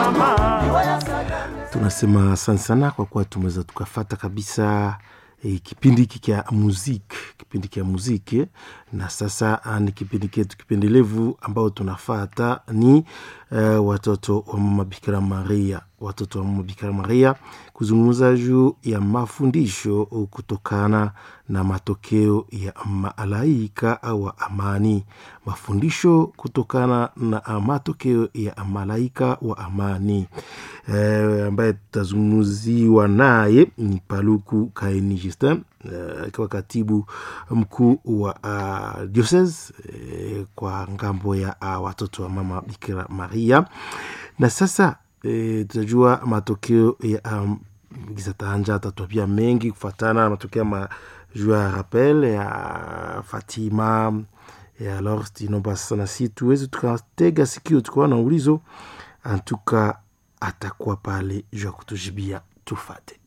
tunasema asante sana kwa kuwa tumeweza tukafata kabisa e, kipindi hiki kya muziki kipindi kya muziki na sasa ah, ni kipindi ketu kipendelevu ambao tunafata ni uh, watoto wa mama bikira maria watoto wa mama bikira maria kuzungumza juu ya mafundisho kutokana na matokeo ya malaika wa amani mafundisho kutokana na matokeo ya malaika wa amani e, ambaye tutazungumziwa naye ni paluku kaini justin akiwa uh, katibu mkuu wa uh, diocese uh, kwa ngambo ya uh, watoto wa mama bikira maria na sasa uh, tutajua matokeo ya um, gizatanja atatwambia mengi kufatana na matokeo ma juu ya rappel ya fatima ya alors tinomba sasa nasi tuweze tukatega sikio tukawa na ulizo antuka atakuwa pale juu ya kutujibia tufate